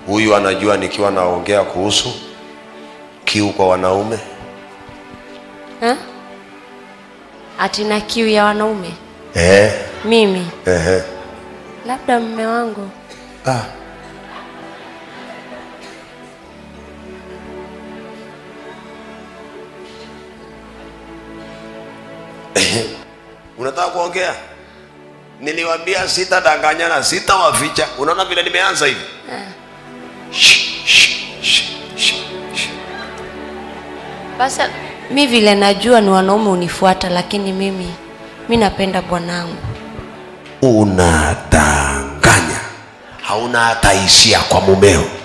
huyu anajua nikiwa naongea kuhusu kiu kwa wanaume Ha? Ati na kiu ya wanaume eh, mimi, eh, labda mme wangu. ah. unataka kuongea niliwambia sitadanganyana sitawaficha unaona vile nimeanza hivi Shh, shh, shh, shh, shh. Basi mi vile najua ni wanaume unifuata, lakini mimi mi napenda bwanangu. unadanganya hauna hata hisia kwa mumeo